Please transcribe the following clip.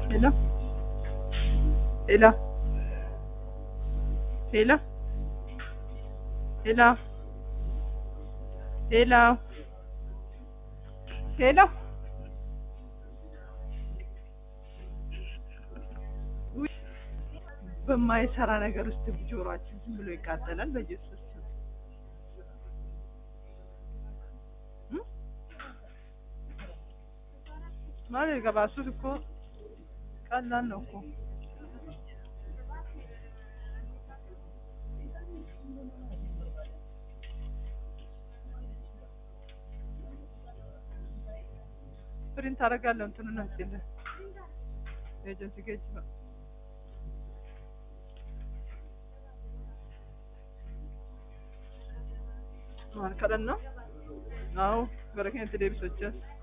Hello? Hello? Hello? Hello? Hello? ሄሎ ውይ፣ በማይሰራ ነገር ውስጥ ጆሮአችን ዝም ብሎ ይቃጠላል። በኢየሱስ ስም እም? ማለት ገባ እሱ እኮ ቀላል ነው እኮ ፕሪንት አደርጋለሁ እንትኑን አምጪልህ ኤጀንሲ ጌጅ ነው ማን ከደን ነው አዎ gara keenya itti deebisochaa